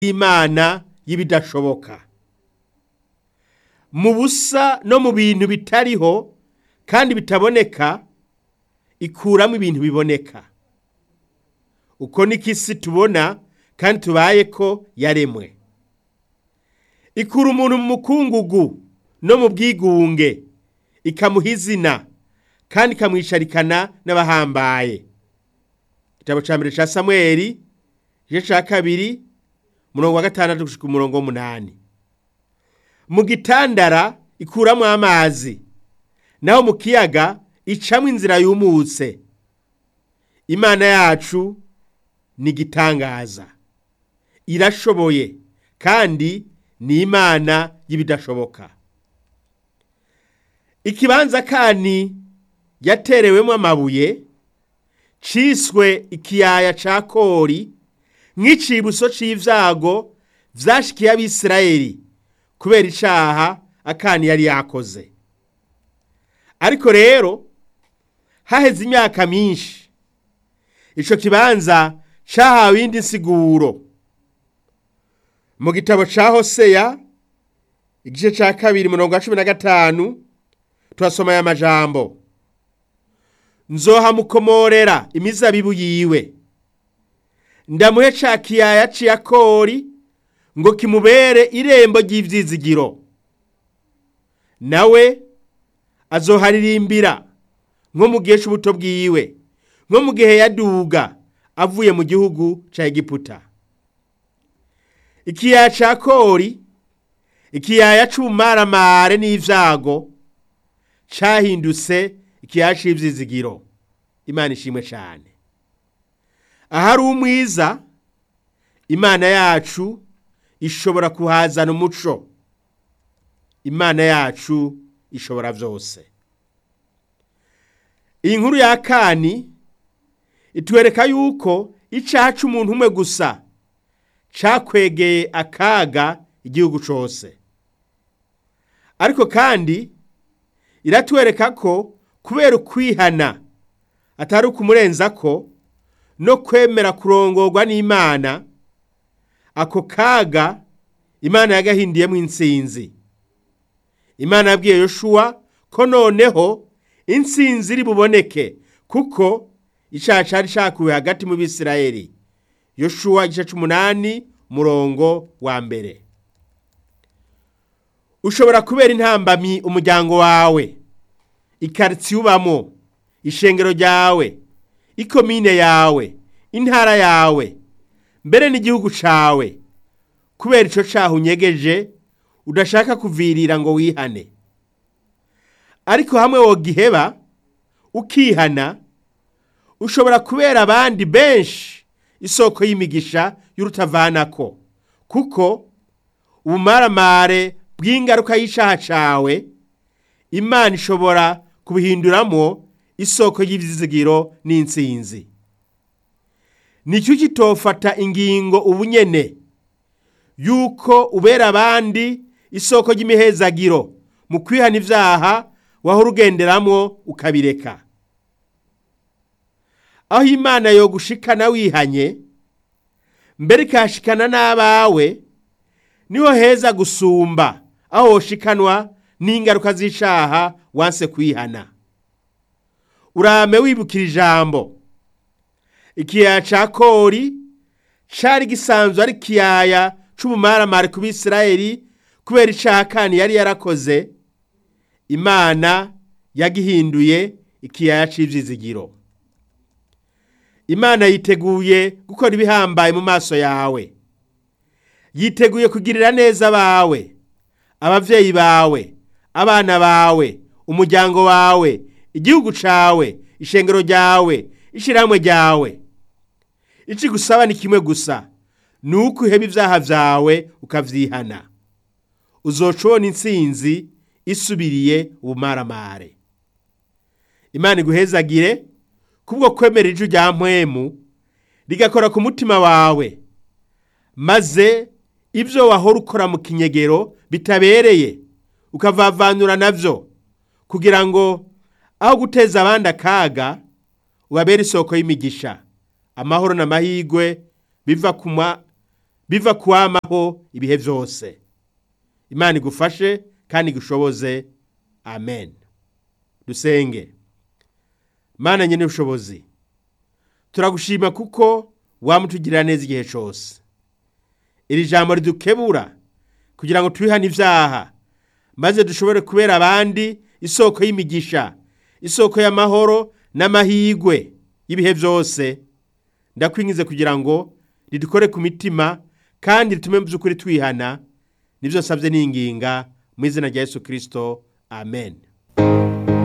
imana y'ibidashoboka mu busa no mu bintu bitariho kandi bitaboneka ikuramo ibintu biboneka uko niko isi tubona kandi tubaye ko yaremwe ikura umuntu mu mukungugu no mu bwigunge ikamuha izina kandi ikamwisharikana n'abahambaye igitabo cya mbere cya samweri igice cya kabiri umurongo wa gatandatu gushika umurongo w'umunani mu gitandara ikuramo amazi naho mu kiyaga icamo inzira yumutse imana yacu ni igitangaza irashoboye kandi ni imana y'ibidashoboka ikibanza kani yaterewemo amabuye ciswe ikiyaya ca kori nk'icibuso c'ivyago vyashikiye abisirayeli kubera icaha akani yari yakoze ariko rero haheze imyaka myinshi ico kibanza cahawe iyindi nsiguro mu gitabo ca hoseya igice ca kabiri murongo wa cumi na gatanu turasoma aya majambo nzohamukomorera imizabibu yiwe ndamuhe ca kiyaya c'iyakori ngo kimubere irembo ry'ivyizigiro nawe azoharirimbira nko mu gihe c'ubuto bwiwe nko mu gihe yaduga avuye mu gihugu ca egiputa ikiyaya ca kori ikiyaya c'ubumaramare n'ivyago cahindutse ikiyaya c'ivyizigiro imana ishimwe cane ahari umwiza imana yacu ishobora kuhazana umuco imana yacu ishobora vyose iyi nkuru ya kani itwereka yuko icaha c'umuntu umwe gusa cakwegeye akaga igihugu cose ariko kandi iratwereka ko kubera ukwihana atari ukumurenza ko no kwemera kurongorwa n'imana ako kaga imana yagahindiyemo intsinzi imana yabwiye yoshuwa ko noneho intsinzi iri buboneke kuko icyaha cyari cyakuwe hagati mu bisirayeli yoshuwa igice c'umunani murongo wa mbere ushobora kubera intambamyi umuryango wawe ikaritsiye ubamo ishengero ryawe ikomine yawe intara yawe mbere n'igihugu cawe kubera ico caha unyegeje udashaka kuvirira ngo wihane ariko hamwe wogiheba ukihana ushobora kubera abandi benshi isoko y'imigisha y'urutavanako kuko ubumaramare bw'ingaruka y'icaha cawe imana ishobora kubihinduramo isoko y'ivyizigiro n'intsinzi nicyo kitofata ingingo ubunyene yuko ubera abandi isoko ry'imihezagiro mu kwihana ivyaha wahora ugenderamwo ukabireka aho imana yogushikana wihanye mbere ikahashikana n'abawe niho heza gusumba aho woshikanwa n'ingaruka z'icaha wanse kwihana urame wibukira ijambo ikiyaya ca kori cari gisanzwe ari ikiyaya c'ubumaramare ku bisirayeli kubera icaha kani yari yarakoze imana yagihinduye ikiyaya c'ivyizigiro imana yiteguye gukora ibihambaye mu maso yawe yiteguye kugirira neza abawe abavyeyi bawe abana bawe umuryango wawe igihugu cawe ishengero ryawe ishirahamwe ryawe ici gusaba ni kimwe gusa ni uko uheba ivyaha vyawe ukavyihana uzoca ubona intsinzi isubiriye ubumaramare imana iguhezagire kubwo kwemera ijwi rya mpwemu rigakora ku mutima wawe maze ibyo wahora ukora mu kinyegero bitabereye ukavavanura navyo kugira ngo aho guteza abandi akaga ubabere isoko y'imigisha amahoro n'amahirwe biva biva kuwamaho ibihe byose imana igufashe kandi igushoboze amen dusenge mana nyine ubushobozi turagushima kuko wamutugirira neza igihe cyose iri jambo ridukebura kugira ngo twihane ibyaha maze dushobore kubera abandi isoko y'imigisha isoko y'amahoro n'amahirwe y'ibihe byose ndakwingize kugira ngo ridukore ku mitima kandi ritume mu by'ukuri twihana nibyo nsabye n'inginga mu izina rya Yesu kirisito amen